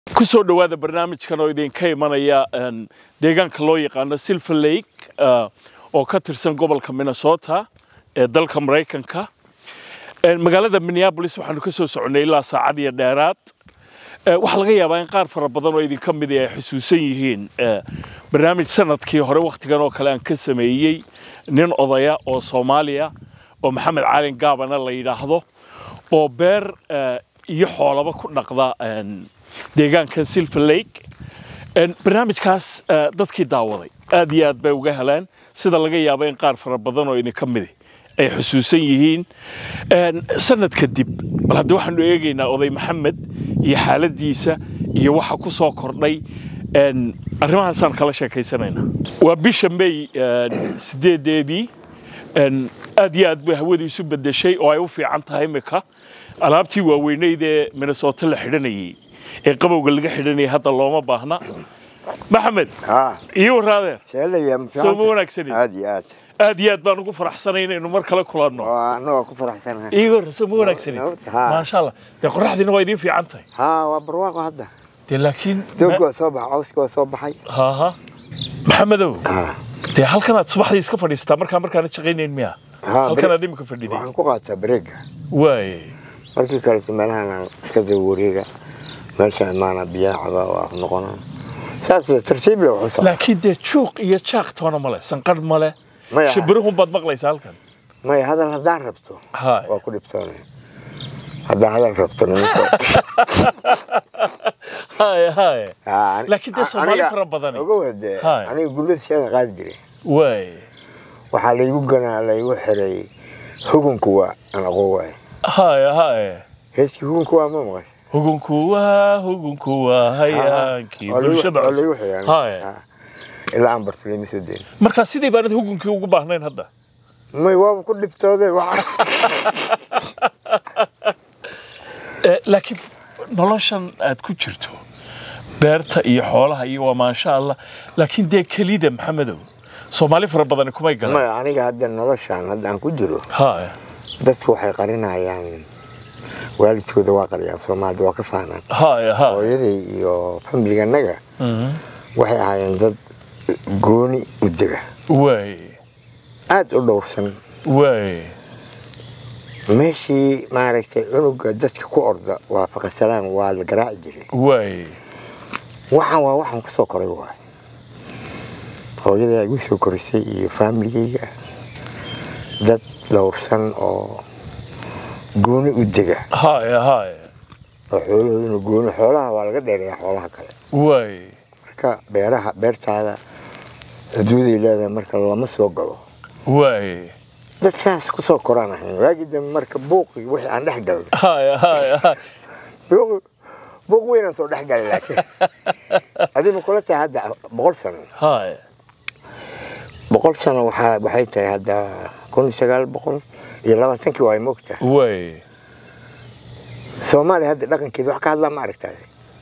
ku soo dhowaada barnaamijkan oo idinka imanaya deegaanka loo yaqaano silver lake oo ka tirsan gobolka minnesota ee dalka maraykanka magaalada minneabolis waxaanu ka soo soconnay ilaa saacad iyo dheeraad waxaa laga yaabaa in qaar fara badan oo idinka mid ay xusuusan yihiin barnaamij sanadkii hore wakhtigan oo kale aan ka sameeyey nin odaya oo soomaaliya oo maxamed caalin gaabana la yidhaahdo oo beer iyo xoolaba ku dhaqda deegaankan silver lake barnaamijkaas dadkii daawaday aad iyo aad bay uga heleen sida laga yaabo in qaar fara badan oo idinka midi ay xusuusan yihiin sanad kadib bal hadda waxaanu eegaynaa oday maxamed iyo xaaladiisa iyo waxa ku soo kordhay arrimahaasaan kala sheekaysanaynaa waa bisha may sideedeedii aad iyo aad bay hawadiisu bedeshay oo ay u fiican tahay imika alaabtii waaweyneyd ee minnesota la xidhanayey ee qabowga laga xidhanayay hadda looma baahna maxamed iyo waraadeer soo ma wanaagsanin aad iyo aad aad iyo aad baan ugu faraxsanay inaynu mar kale kulanno waa anagoo ku faraxsanahay igo soo ma wanaagsanin Ha. maasha allah dee qoraxdiina waa idiin fiican tahay haa waa barwaaqo hadda dee laakiin doogga waa soo baxay cawska waa soo baxay haha maxamedow haa dee halkanaad subaxdii iska fadhiistaa markaa markaana shaqaynayn miya haa halkanaad imika fadhiday waxaan ku qaataa bareega waaye markii kaleto meelahan iska daba wareega meesha imaana biyaha caba waa noqonaa saas le tartiib le waxu socda laakiin dee juuq iyo jaaq toona male sanqadh male Maya. shibiruhun baad maqlaysaa halkan maya hadal haddaan rabto Haay. waa ku dhibtoonay haddaan hadal rabto nimanka haye haye Haa, ani- Laakiin dee a- Soomaali aniga- fara badani. ogow hadee Haay. aniga gullada sheega qaadi jiray waaye waxaa laygu ganaa laygu xiray hugunku waa aan aqoon waaye haye haye heeskii hugunku waa ma maqashay hugunku waa hugunku waa hayaankii bulshada oo laygu cusub xiray haye Haa. ilaa aan barto lama soo dayn markaa sidii baanad hugunkii ugu baahnayn hadda may waaba ku dhibtooday waxa Eh, laakiin noloshan aad ku jirto beerta iyo xoolaha iyo waa maasha allah laakiin dee kelida maxamedow soomaali fara badani kumay galaan maya aniga hadda noloshaan hadda aan ku jiro haye dadku waxay qarinayaan waalidkooda waa qariyaan soomaalida waa ka fahnaan haye haye hooyaday iyo famliganaga Mhm. waxay ahaayeen dad gooni u dega waaye aad u dhowrsan waaye meeshii maaragtay cunuga dadka ku orda waa faqasalaan waa la garaaci jiray waaye waxaan waa waxaan kusoo koray waay hooyaday igu soo korisay iyo faamiligayga dad dhowrsan oo gooni u dega haye haye oo xoolahooduna gooni xoolaha waa laga dheereeyaa xoolaha kale waaye marka beeraha beertaada xuduuday leedahay marka lama soo galo waaye dad saas kusoo koraan ahayn waagii dambe marka buuqi wixii aan dhex galnay haye haye haye buuq buuq weynaan soo dhex galay laakiin adiga kula tahay hadda boqol sano haye boqol sano waxaa waxay tahay hadda kun iyo sagaal boqol iyo labaatankii waa moogtahay waaye soomaaliya hadda dhaqankeeda wax ka hadlaa ma aragtaa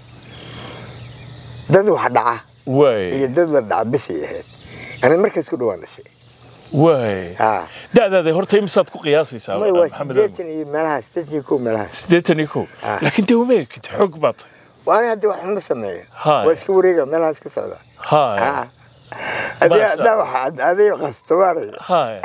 dad wax dhaca iyo waaye dad la dhaca bisay ahayd ani markaas ku dhawaan dhashay waaye haa da'daada horta imisaad ku qiyaasaysaa may waa maxamed sideetan iyo meelaha sideetan iyo kow meelahaas siddeetan iyo kow Ah. laakiin dee uma ekid xoog baa tahay waana hadda wax ma sameeyo Haay. waa iska wareega meelahaas ka socda haye haa adii Masha haddaa waxa adiga qasto maaray haye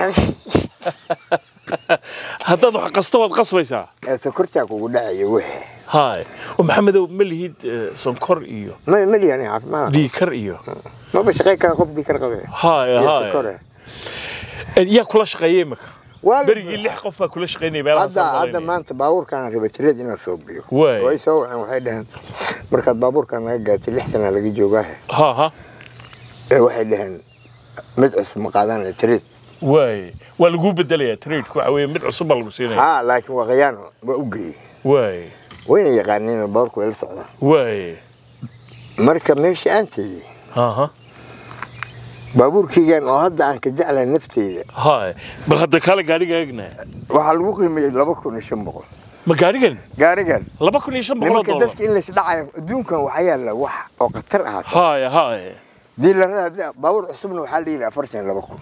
haddaad wax qasta waad qasbaysaa sokortaa kugu dhacaya wixii haye oo maxamedow ma lihid eh, sonkor iyo ma mali ani caafimaad dhiikar iyo maba shaqay kara qof dikar qabe haye iyo haye sokore Eh, yaa kula shaqeeyey imika Waa la- berigii lix qof baa kula shaqeynaya meelaha hadda hadda maanta baabuurkaan raba tireed inaan soo biyo Waay. way soo waceen waxay dhaheen markaad baabuurkaan naga gaatay lix sana laga joogaahe ha ha ee waxay dhaheen mid cusub ma qaadaan tireed waaye waa laguu bedelayaa tradeku waxa weeye mid cusub baa lagu siinaya haa laakiin waa khayaano waa u geeyey waaye wayna yaqaaniin baabuurku way la socdaan waaye marka meesha aan tegey ha ha baabuurkaygan oo hadda aan ka jeclahay nafteyda haye bal hadda kaale gaadhiga eegna waxaa lagu qiimeeyey laba kun iyo shan boqol ma gaadhigan gaarigan laba kun iyo shan boqol oo nimanka dollar dadka in laysdhacayo adduunkan waxaa yaalla wax oo khatar ah haye haye diilarada baabuur cusubna waxaa la yidhi afartan iyo laba kun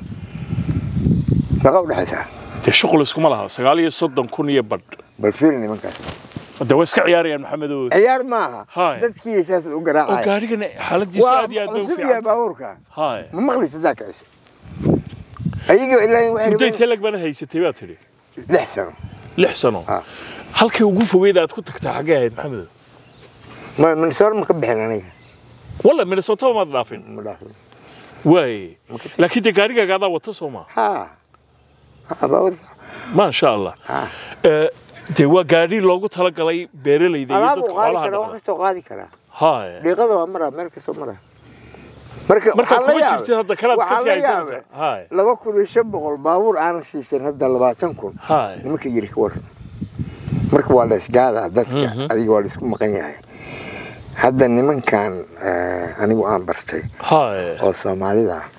meeqa u dhexaysaa dee shuqul iskuma laha sagaal iyo soddon kun iyo badh bal fiiri nimankaas hadda waa iska ciyaarayaan maxamedow ciyaar maaha Haye. dadkii saas u oo garaacaya gaarigana xaaladiisu waa aad iyo aad bay u cusub yahay fiican baabuurka haye ma maqlaysa daa kicisa ayagii ilaa waxay mudday rabeen telag baana haysatay baa tidhi lix sano lix sano Ha. halkii ugu fogeyd aad ku tagtaa xaggee ahayd maxamedow ma minnesota ma ka bixin aniga walla minnesota maad dhaafin ma dhaafin waaye laakiin dee gaarigaaga adaa wata soo maa ha ha baabuurka maasha allah ha Eh, dee waa gaadhi loogu talagalay beeralayda iyo alaab dadka uu qaadi xoolaha karaa wax dhaqda kastoo qaadi karaa haye dhiiqada waa maraa meel kastoo maraa marka marka waxaa la kuma yaabay- jirtid hadda kalaad waxaa kasii la haysanaysaa yaabay haye laba kun iyo shan boqol baabuur aanan siisan hadda labaatan kun haye nimanka yiri ka waran marka waa la isgaadaa dadka adiga waa la isku maqan yahay hadda nimankan eh, anigu aan bartay haye oo soomaalida ah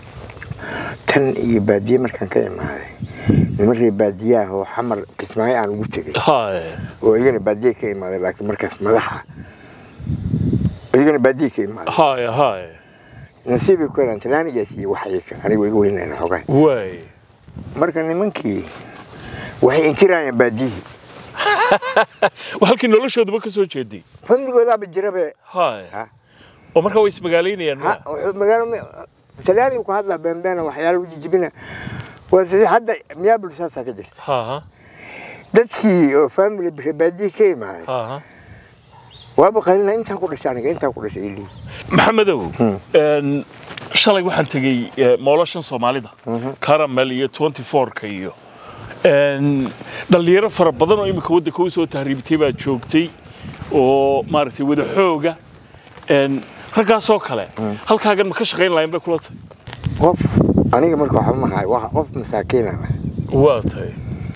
tan iyo baadiye markaan ka imaaday niman reer baadiyaah oo xamar kismaayo aan ugu tegay haye oo iyagana baadiye ka imaaday laakiin markaas madaxa iyagana baadiye ka imaaday haye haye nasiibay ku helaan talaanigaas iyo waxayka anigu iga weynayna xogaa waaye marka nimankii waxay inkirayaan baadiyihii waa halkii noloshooduba ka soo jeeday fandigoodaaba jirabe haye Ha. oo markaa way ismagaalaynayaan ha ma wuxuu magaalo talyaaniga ku hadlaa beenbeena waxyaala jijibina waa sidii hadda miyaa bulshaasaa ka jirta ha ha dadkii oo family baadiye ka imaaday ha ha waaba qalina intaan ku dhashay aniga intaan ku dhashay ilii maxamedow een, shalay waxaan tegey eh, moolashan soomaalida caramel iyo 24ka iyo een, dhalinyaro fara badan oo imika waddanka u soo tahriibtay baa joogtay oo maaragtay wada xooga een, raggaasoo kale halkaagan ma ka shaqayn lahayn bay kula tahay qof aniga marka waxba ma hayo waa qof masaakiina ah waa tahay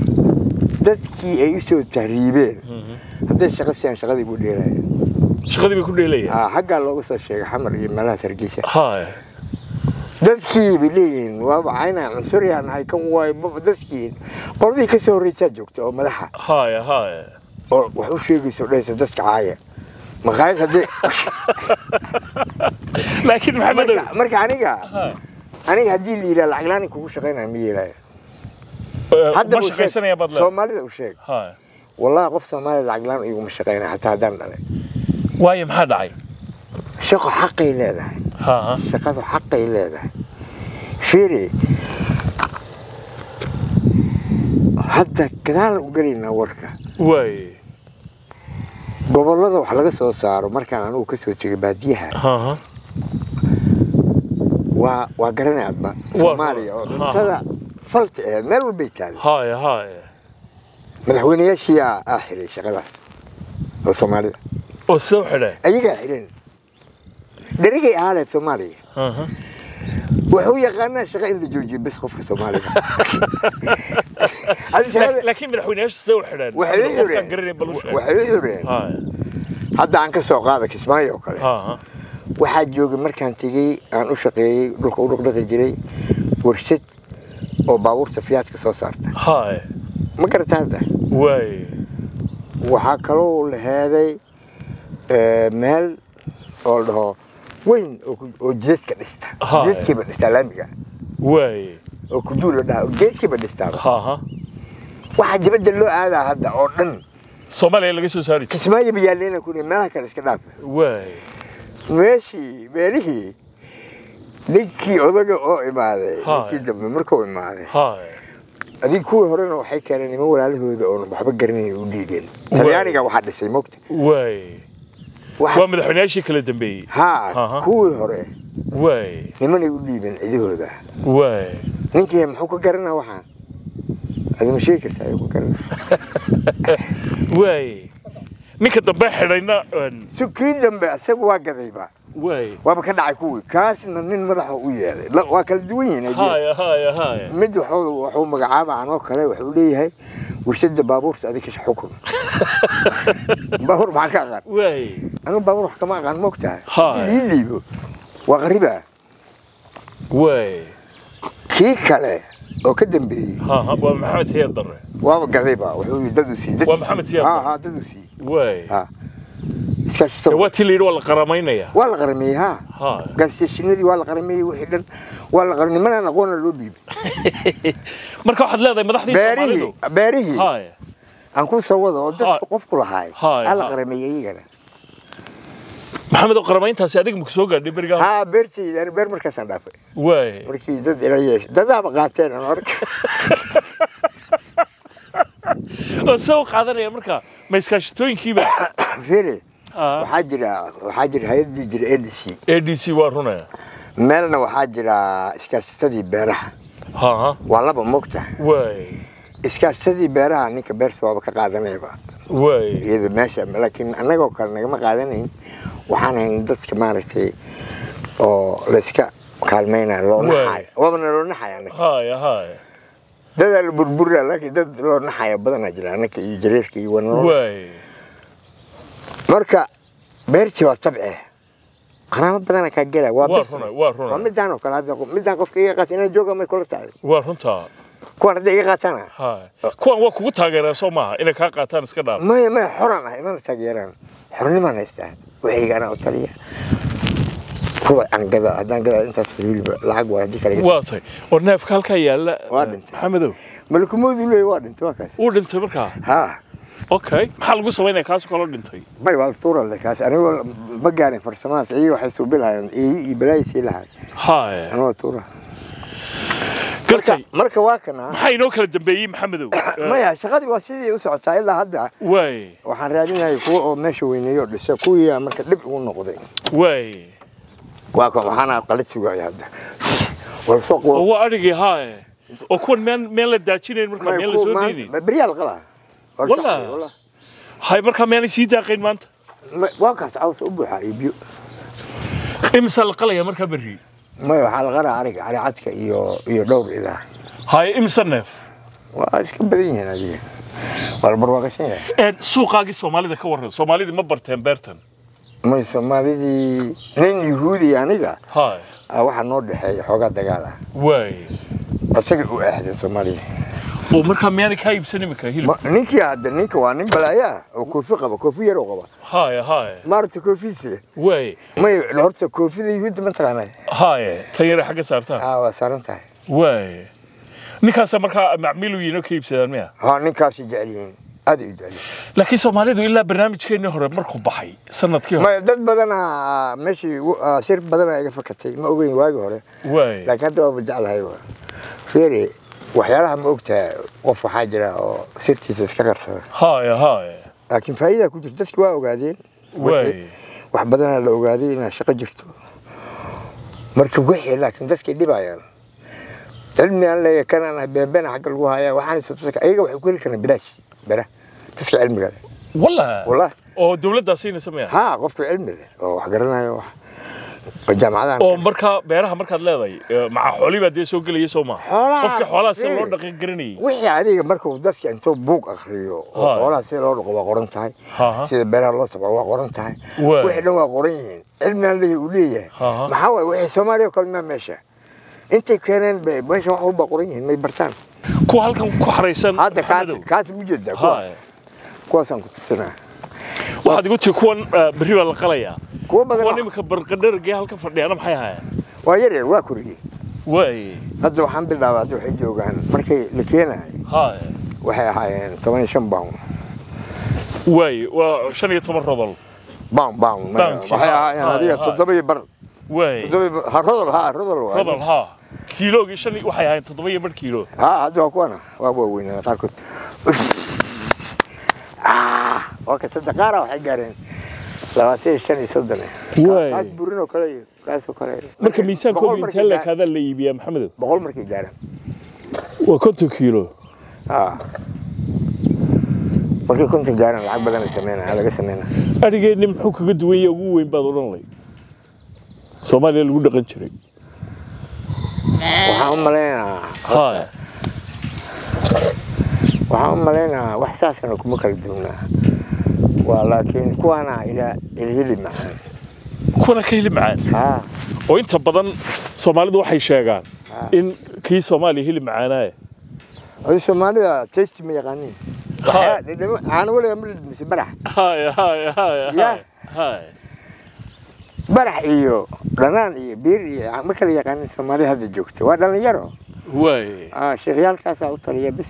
dadkii ay u soo tahriibeen hadday shaqo siiyaan shaqadii buu dheeraya shaqadii bay ku dheelayaan ha xaggaa looga soo sheegay xamar iyo meelahaas hargeysa haya dadkii bay leeyihiin waaba caynaa cunsuryaa nahay kan waay dadkii qoladii ka soo horreysaa joogta oo madaxa haya haya oo wax u sheegayso dhahaysa dadka caaya maqaayad haddii laakiin maxamedow marka marka aniga Haya. aniga haddii la yidhaha lacag la'aan kugu shaqaynaya ma yeelaya Eh, hadda ma u sheeg shaqaysanaya baad leedahay soomaalida u sheeg haya wallahi qof soomaaliya lacag la'aan iguma shaqaynaya hataa haddaan dhalay waayo maxaa dhacay shaqo xaqay leedahay ha ha shaqadu xaqay leedahay fiiri hadda gadaal u gelaynaa warka waaye gobollada wax laga soo saaro markaan anigu ka soo tegay baadiyaha ha ha waa waa garanay adba soomaaliya oo ha. cuntada falta aheed meel walbay taali haya haya madaxweynayaashiyaa aa xiray shaqadaas oo soomaalida oo sida u xidheen ayagaa xidhan dherigay ahaaleed soomaaliya ha ha wuxuu yaqaanaa shaqa in la joojiyo bes qofka soomaaliga Hadi shaqada- laakiin madaxweynayaashu sida u xidheen waxay u qofkaan xireen garanayn bal u sheeg waxay u xireen haya hadda aan ka soo qaada kismaayo oo kale ha ha waxaa joogay markaan tegey aan u shaqeeyey dhulka u dhaqdhaqi jiray warshad oo baabuurta fiyaadka soo saarta haya ma garata hadda waaye waxaa kaloo la heeday eh, meel oo la dhaho weyn oo ku- oo jidadka dhista Haa. jidadkiiba dhistaa laamiga waaye oo kujuul la dhaha oo geeskiiba dhistaaba ha ha waxaa dibadda loo aadaa hadda oo dhan soomaaliya laga soo saari jiray kismaayo bayaalleena ku meelaha kale iska dhaafa waaye meeshii meelihii ninkii odaga oo imaaday Haa. ninkii dambe markuu imaaday haya adiga kuwii horena waxay keeneen niman walaalahooda oon waxba garanayn u dhiigeen talyaaniga waxaa dhisay mogta waaye Waxa- waa madaxweynayaashii kala dambeeyey haa Aha. kuwii hore waaye nimanay u dhiibeen cidahooda waaye ninkii muxuu ka garanaa waxaa adi ma sheegi kartaa ayuu ka garana waaye ninka dambe xidhayna een, si kii dambe isaga waa gadayba waaye waaba ka dhacay kuwii kaasna nin madaxa u yeelay La- waa kala duwan yihiin haddii. haya haya haya mid wuxuu wuxuu magacaaba anoo kale wuxuu leeyahay warshada baabuurta adiga xukun baabuur maxaa ka aqaan waaye anigu baabuur wax kama aqaan moogtahay Haa. lii liibo waa qariba waaye kii kale oo ka dambeeyey ha ha waa maxamed siyaad darre waaba gadayba wuxuu yidhi dad u sii dad Waa u Maxamed sii. Siyaad haa Barre. haa dad u sii waaye haa iskaashi Dee sawir waa tii la yidhi waa la qaramaynaya waa la qarameeyey haa ha gaasiyashinadii waa la qarameeyey wixii dhan waa la qaramey nimanaan aqoona loo dhiibay marka waxaad leedahay madaxdii beerihii soomaalidu beerihii haya aan ku soo wado oo dadka Hay. qofku lahaay Hay, alla hay. qarameeyey iyagana maxamed oo qaramayntaasi adiga maku soo gaadhay berigaa haa beertayda ani beer markaasaan dhaafay waay markii dad ila yeeshay dadaaba qaateen aan arka oo see u qaadanaya marka ma iskaashitooyinkiiba fiiri Ah. waxaa jira waxaa jira hay-addii jira adc a d c waa runaya meelna waxaa jira iskaashatadii beeraha ha waa laba mogta waay iskaashatadii beeraha ninka beerta waaba ka qaadanayaba waay iyada meesha laakiin annagoo kale nagama qaadanayn waxaan hayn dadka maaragtay oo layska kaalmaynaya loo Waay. naxayo waabana loo naxaya anaga haya haya dadaa la burburaa laakiin dad loo naxaya badanaa jira annaka iyo jareerka iyo wanalo waay marka beertii waa tabce qaraamo badana kaa gela waa Waa business. runay, waa runay. waa midaan oo kale hadda midaan qofka iga qaata inaa jooga may kula tahay waa runtaa kuwan hadda iga qaatana haya kuwan waa kugu taageeraan soo maaha inay kaa qaataan iska dhaaf maya maya xoran ah imana taageeraan xornimaan haystaa waxayga anaa u taliya kuwa aan gada haddaan gada intaas weliba lacag waa haddii kale waa tahay oo neefka halkaa yaalla Waa dhintay. maxamedow malakumoodu leeyahy waa dhintay waa kaas uu dhintay markaa haa okay maxaa lagu samaynaya kaasoo kaloo dhintay may waa tuura le kaas anigoo ma gaarin farsamadaas iyaga waxay suubilahayeen iyo iyo balaayay sii lahay haya anigoo tuura gartay marka waa kana maxaa inoo kala dambeeyey maxamedow maya shaqadii waa sidii u socotaa ilaa hadda waay waxaan raadinayay kuwa oo meesha weyneeyo dhisa kuwii marka dhib ugu noqday waay waa kan waxaana qalid sugaya hadda wal soo oo quwa waa adhigii haya oo kuwan meen meen la daajinayn markaa meen la soo deynayn beryaal qala Wallah. hay markaa meenay sii daaqayn maanta waa kaas caws u buuxa iyo biyo imisaa la qalaya markaa berri maya waxaa la qalaa ariga ari cadka iyo iyo dhowr idaa haya imisa neef waa iska badan yihiin adiga waa la barwaaqaysan yahay ee suuqaagii soomaalida ka warran soomaalidii ma barteen beertan may soomaalidii nin yuhuudi aniga haya ah, waxaa noo dhexeeya xoogaa dagaal ah waay isaga u aaxdeen soomaalida oo markaa miyaanay kaa iibsan imika hilib Ma- ninkii hadda ninka waa nin balaaya oo koofi qaba koofi yar oo qaba haya haya maarata koofiise waay may horta koofida yuhuudda ma taqaanay haya tan yare xagga saartaan aa waa saaran tahay waay ninkaasaa markaa macmiil u yihiin oo ka iibsadaan miya haa ninkaasay jecel yihiin aad ay u jecel yihiin laakiin soomaalidu ilaa barnaamijkeennii hore markuu baxay sanadkii hore maya dad badana meeshii u- ah, sir badana iga fakatay ma ogeyn waagi hore waay laakiin hadda waaba jeclahay wa feere waxyaalaha ma ogtaha qof waxaa jira oo sirtiisa iska qarsada haya haya laakiin faa'iidaa ku jirta dadki waa ogaadeen waay wax badanaa la ogaaday inaa shaqo jirto marka wixii laakiin dadkay dhibayaan cilmi aan leeyahay kan aan beenbeen xagga lagu hayaa waxaan isatusa ayaga waxay ku heli karaan bilaash bera dadka cilmiga leh wallah wallahi oo dowladdaa siinaysa miya haa qofka cilmi leh oo wax garanayo wax oo jaamacadahan oo markaa beeraha markaad leedahay ee, maca xoolii baa dee soo gelaya soo maaha Xoolaha- qofka xoolaha sida loo Fiiri. dhaqan garanayay wixii adiga markuu dadka intuu buug akriyo oo Haa. xoolaha sida loo dhaqo waa qoran tahay Haa. sida beeraha loo tabco waa qoran tahay Waay. wixii dhan waa qoran yihiin cilmigaan leeyahay uu leeyahay Haa. maxaa waaye wixii soomaaliya oo kale maa meesha intay keeneen bay meesha wax walba qoran yihiin may bartaan kuwa halkan ku xaraysan hadda kaas Maxamedow. kaas mu jeedaa kuwaas haya kuwaasaan ku tusinaa waxaad igu tii kuwan eh, berri baa la qalayaa kuwa kuwan badan imika barqadharagee halkan fadhiyaana maxay ahaayeen waa yar yar waa koriyey waay hadda waxaan bilaabay hadda waxay joogaan markay la keenahay haya waxay ahaayeen toban iyo shan pound waay waa shan iyo toban rodol pound pound Pound-kii, waxay haa, ahaayeen haa, adiga haa. toddoba iyo bar waay toddoba iyo bar- ha rodol haa rodol waa rodol ha kiiloogii shan iyo- waxay ahaayeen toddoba iyo bar kiilo ها هذا هو انا وابو وين انا قاركت اه وقت الدقارة waxay gaareen labaatan iyo shan iyo soddon Waay. kaas burin oo kale iyo kaas oo kale marka miisaankooda Boqol intee markay gaar- leekaadaa la iibiyaa maxamedow boqol markay gaaraan waa konton kiilo ها markay konton gaaraan lacag badan ay sameynaa laga sameynaa adhigeenni muxuu kaga duwan yahay ugu weyn baad odhan lay soomaaliya lagu dhaqan jiray waxaan u maleynayaa haya waxaan u maleynayaa wax saasana kuma kala duwnaa waa laakiin kuwaana ila ilhili macaan kuwana ka hilib macaan haa oo inta badan soomaalidu waxay sheegaan Ah. in kii soomaaliya hilib macaanaaye adi soomaalida testi ma yaqaanin Haa. caano weliga ma dhidhmise barax haya haya haya Ya. haya haya barax iyo dhanaan iyo biir iyo ma kala yaqaanin soomaalida hadda joogta waa dhalinyaro waay Ah, sheekhyaalkaasaa u taliya bis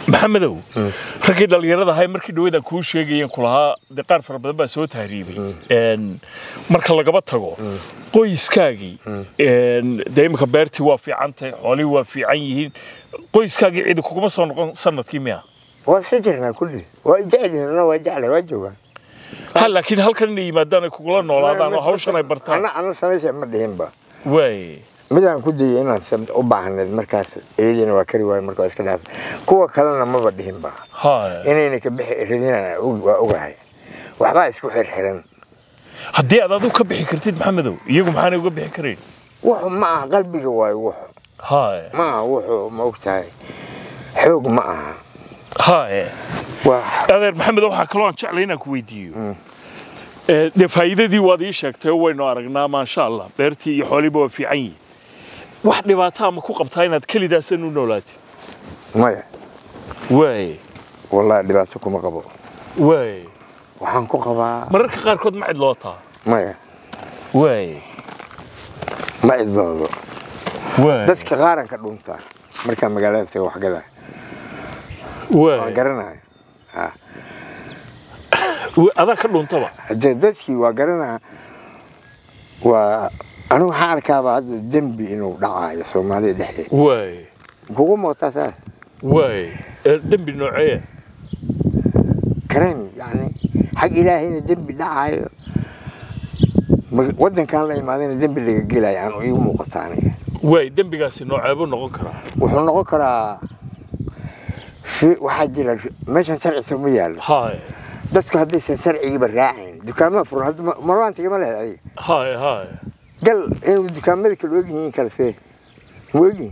maxamedow raggii dhallinyarada ahay markii dhawadan kuu sheegayeen kulahaa dee qaar fara badan baa soo tahriibay Een, marka lagaba tago qoyskaagii een, dee imika beertii waa fiican tahay xoolihii waa fiican yihiin qoyskaagii cidi kuguma soo noqon sanadkii miya waa iska jirnaa kulli waa jecelyihiin waa jeclay waa joogaan ha laakiin halkan inay yimaadaan ay kugula noolaadaan oo hawshan ay bartaan ana ana samaysa ma dhihinba waay midaan ku dayay inaan sab- u baahneed markaas iyadiina waa kari waayo marka waa iska dhaaf kuwa kalena maba dhihinba ha inayna ka bixi radinaan waa ogahay waxbaa isku xirxiran haddii aad adigu ka bixi kartid maxamedow iyagu maxaanay uga bixi karayn wuxu ma aha qalbiga waayo wuxu ha ma aha wuxu ma ogtahay xoog ma aha ha waa adeer maxamed waxaa kaloo aan jeclay inaan ku weydiiyo Ee, dee faa'iidadii waad ii sheegtay oo waynu aragnaa maasha allah beertii iyo xoolihiiba waa fiican yihiin wax dhibaataa ma ku qabtaa inaad kelidaasan u noolaatid maya waay wallahi dhibaato kuma qabo waay waxaan ku qabaa mararka qaarkood ma cidlootaa maya waay ma cidloodo waay dadka qaaranka dhuntaa markaa magaalada tago waxgada waan waay garanayo ha Wa- adaa ka dhuntaba hadee dadkii waa garanaa waa anigu waxaan arkaaba hadda dembi inuu dhacayo soomaalida dhexdeeda waay kugu mootaa saas waay Ee, dembi noocee karen yani xag ilaahayna dembi dhacayo mag- waddankan la imaadayna dembi laga gelayo aan iigu muuqata aniga waay dembigaasi nooceebuu noqon karaa wuxuu noqon karaa shi- waxaa jira meeshan sharcisa ma yaallo haay dadku haddaysan sharcigiiba raacayn dukaamada furan hadda ma- marwaantiga ma lehed adiga haay haay gal inuu dukaamada kala ogyihiin kala fee ma ogyihin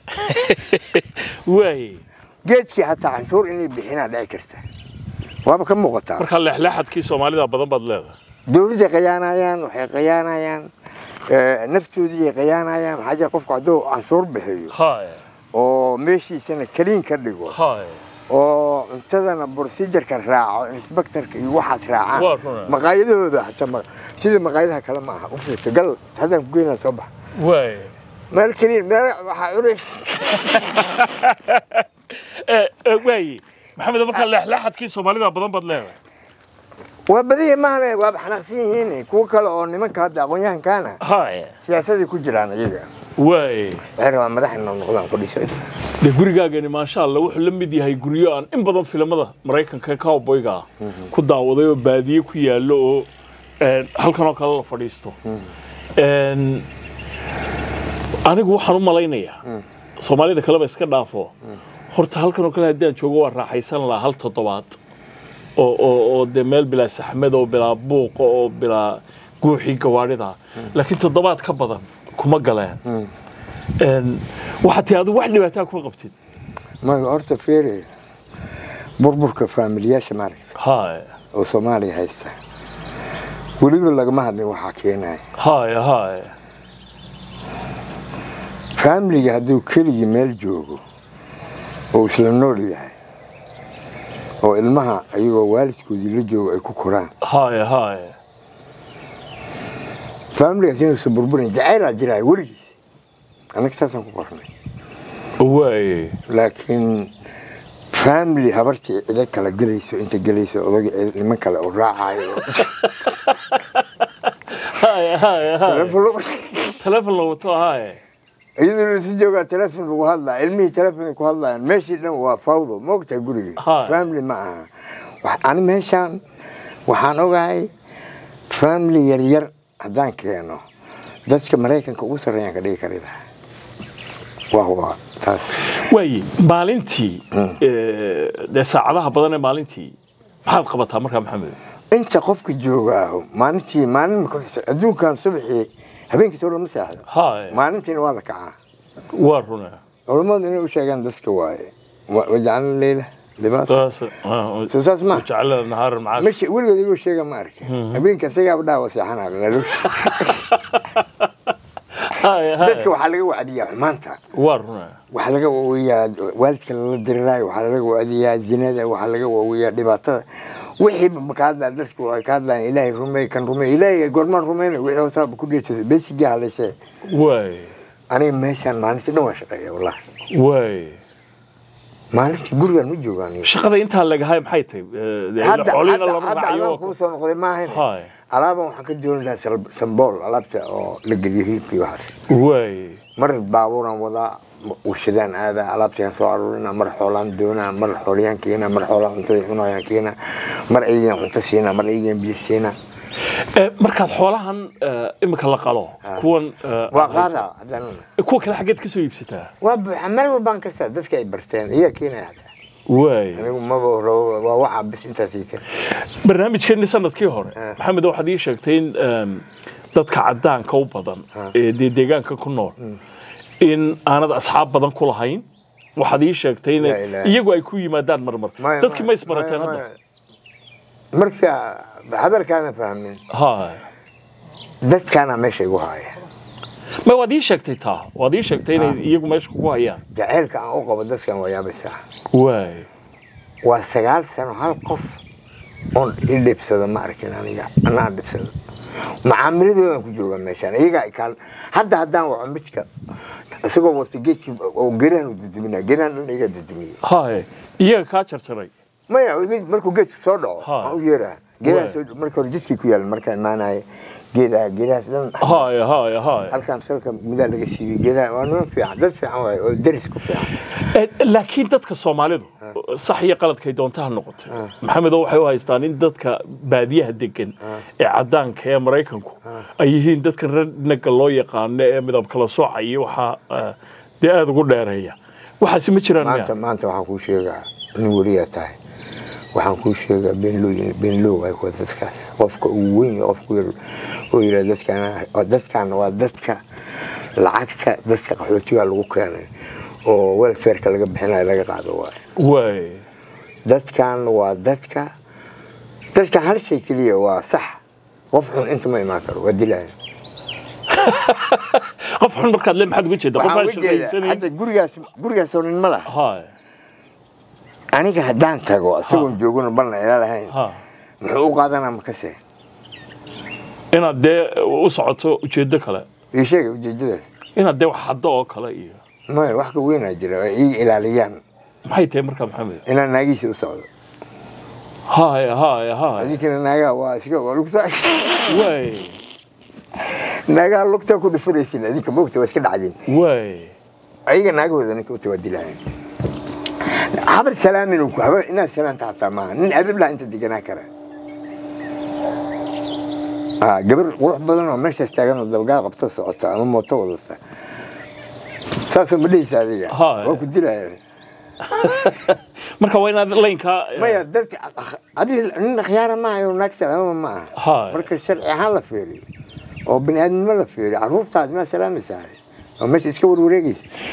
waay geedkii hataa canshuur inay bixinaa dhici karta waaba ka muuqataa markaa leexleexadkii soomaalida badan baad leedahay dawladday qayaanayaan waxay qayaanayaan eh, naftoodii qayaanayaan maxaa jira qofku hadduu canshuur bixiyo haay oo meeshiisana kaliin ka dhigo haay oo cuntadana procedureka raaco inspectorka iyo waxaas Waa raacaan runaa. maqaayadahooda hataa ma- sida maqaayadaha kale ma aha u fiirso gal haddaan ku geynaa soo bax waay meel kaliin meel waxaa culays Ee, ee, waaye maxamed markaa leexleexadkii soomaalida badan baad leedahay waa badanya maahane waaba xanaaqsan yihiin kuwo kale oo nimanka hadda aqoon-yahankaana haay siyaasaday ku jiraan iyaga waay waxay rabaan madax inoo noqdaan ku dhiso dee gurigaagani maasha allah wuxuu la mid yahay guryo aan in badan filimada maraykanka ee cowboyga ah ku daawaday oo baadiye ku yaallo oo een, halkan oo kale la fadhiisto Een, anigu waxaan u malaynayaa soomaalida kaleba iska dhaafo horta halkan oo kale haddii aan joogo waan raaxaysan lahaa hal toddobaad oo oo oo dee meel bilaa saxmad oo bilaa buuqa oo bilaa guuxii gawaadhida laakiin toddobaad ka badan kuma galeen Een, waxaa tii adigu wax dhibaataa kuma qabtid ma horta feere burburka faamiliyaasha maaragta haay oo soomaaliya haysta weliba lagama hadlin waxaa keenaya haay haay faamiliga hadduu keligii meel joogo oo isla nool yahay oo ilmaha ayagoo waalidkoodii la joogo ay ku koraan haay haay faamiligaas inuusan burburin jacaylaa jiraya weligiis annaga saasaan ku qornay waay laakiin faamili habartii cido kala gelayso inta gelayso odaga cid- niman kale oo raacayo haay haay haay telefoon lagu- telefon la wato haay iyadoo isu joogaa telefoon lagu hadlaa ilmihii telefoon ku hadlayaan meeshii dhan waa fawdo ma ogtahay gurigii Haa. family ma aha Wax- ani meeshaan waxaan ogahay family yaryar haddaan keeno dadka maraykanka ugu sarreeyaan ka dhigi karida waa waa taas waaye maalintii ee, dee saacadaha badan ee maalintii maxaad qabataa markaa maxamed inta qofka jooga ah maalintii maalin ma ku xisa adduunkan subaxii habeenkii soo lama seexdo haay maalintiina waa la kacaa waa runa culammadu inay u sheegaan dadka waaye Wa- wajacalna leyla libaas soo saas ma jacala nahaar macaad مش ولد يقول شيء ما أعرف أبين كسيجا بدا وسيحنا قالوا haay dadka haay waxaa laga wacdiyaa xumaanta waa runa waxaa laga waawiyaa waalidka lala diriraayo waxaa laga wacdiyaa zinada waxaa laga waawiyaa dhibaatada wixiiba ma ka hadlaan dadku ay ka hadlaan ilaahay rumey kan rumey ilaahay goormaan rumeyna wixii hoosaaba ku dhiirtay besigii hadlaysee waay aniga meeshaan maalintii dhan waa shaqeeya wallahi waay maalintii gurigaan ma joogaan shaqada intaa lagahay maxay tahay Eh, hadda xoolihina hadda- lama hadda raacayo adaan kuu soo noqday maahayn Hay. alaaban waxaan ka dooni lahaa sal- sambool alaabta oo la geliyo hilibkii waxaas waay mar baabuuraan wadaa warshadaan aadaa alaabtaan soo aruurina mar xoolaan doonaa mar xoolayaan keena mar xoolaan cuntada cunayaan keena mar aygaan cunto siinaa mar aygaan biyo siinaa Eh, markaad xoolahan eh, imika la qalo kuwan eh, waa qaadaa haddana kuwa kale xaggeed ka soo iibsataa waa buuxa meel walbaan ka saa dadka ay barteen iyaa keenaya hataa waay anigu maba rabo waa waxaa bis intaas ii keen barnaamijkeeni sanadkii hore maxamed waxaad ii sheegtay in em, dadka cadaanka u badan ee dee deegaanka ku nool in aanad asxaab badan ku lahayn waxaad ii sheegtay in La ilaaha. iyagu ay ku yimaadaan marmar Maya, dadkii ma maya, isbarateen maya, hadda maya. marka hadalkaana fahmin hay dadkaana meesha igu haaya ma waad ii sheegtay taa waad ii sheegtay inay iyagu meesha kugu hayaan jaceylka aan u qabo dadkan waa yaabaysaa waay waa sagaal sano hal qof oon i dhibsado ma arkin aniga anaa dhibsado macaamiladoodan ku jooga meeshaan iyagaa ikaal hadda haddaan waco midka isagoo wata geedkii oo geedaan u dudumina geedaan dhan iga dudumiyey hay iyaga kaa jarjaray maya markuu geedku soo dhaco Ha. aan u yeeraa geedaha soo marka hore jidkii ku yaal markaan imaanaya geedaha geedahaas dhan hay hay hay halkaan salka midaa laga siiyey geedaha waa niman fiican dad fiican waaye oo deris ku fiican Eh, laakiin dadka soomaalidu sax iyo qaladkay doonta ha noqoto maxamedo waxay u haystaan in dadka baadiyaha degan ee cadaanka ee maraykanku ay yihiin dadka ranaga loo yaqaano ee midab kala soocaya waxaa eh, dee aada ugu dheereeya waxaasi ma jiraan maanta miya maanta waxaan kuu sheegaa nin weliyaa tahay waxaan kuu sheegaa beenlooyin beenloo waay kuwa dadkaas qofka ugu weyn iyo qofka yar oo yidhaha dadkaan dadkaan waa dadka lacagta dadka qaxootiga lagu keenay oo welfareka laga bixinayo laga qaado waay waay dadkan waa dadka dadkan hal shay keliya waa sax qof xun inta ma imaan karo waa dilaya qof xun markaad le maxaad uga jeeda qof waxaan aan uga jeedaa shaqaysanayn hadda gurigaas gurigaasoo nin ma laha hay aniga haddaan tago isagoon joogona balna ila lahayn ha muxuu u qaadanaa makase inaad dee u socoto ujeedo kale ii sheega ujeedadaas inaad dee wax haddo oo kale iyo maya wax ka weynaa jira oo ii ilaaliyaan maxay tahay markaa maxamed inaan naagiisa u socdo hay hay hay adinkana naagaha waa iska waa lugta waay naagaha lugta ku dhufanaysin adinka moogta waa iska dhacdin waay ayaga naagahooda ninka uta waa dilayan habar salaamin ku habar inaad salaanta xataa maaha nin adab laha inta deganaa kara Ah, gabar qurux badan oo meeshaas taagan oo dabagaal qabto socota ama mooto wadata saasoo ma dhehaysa adiga Haa. waa ku dilayaan marka waa inaad laynkaa maya dadka adiga nin akhyaara maaha inuu naag salaama ma aha Haa. marka sharci ahaan la feeriyo oo bini aadamnimo la feeriyo carruurtaas maa salaamaysaa oo meesha iska warwareegaysa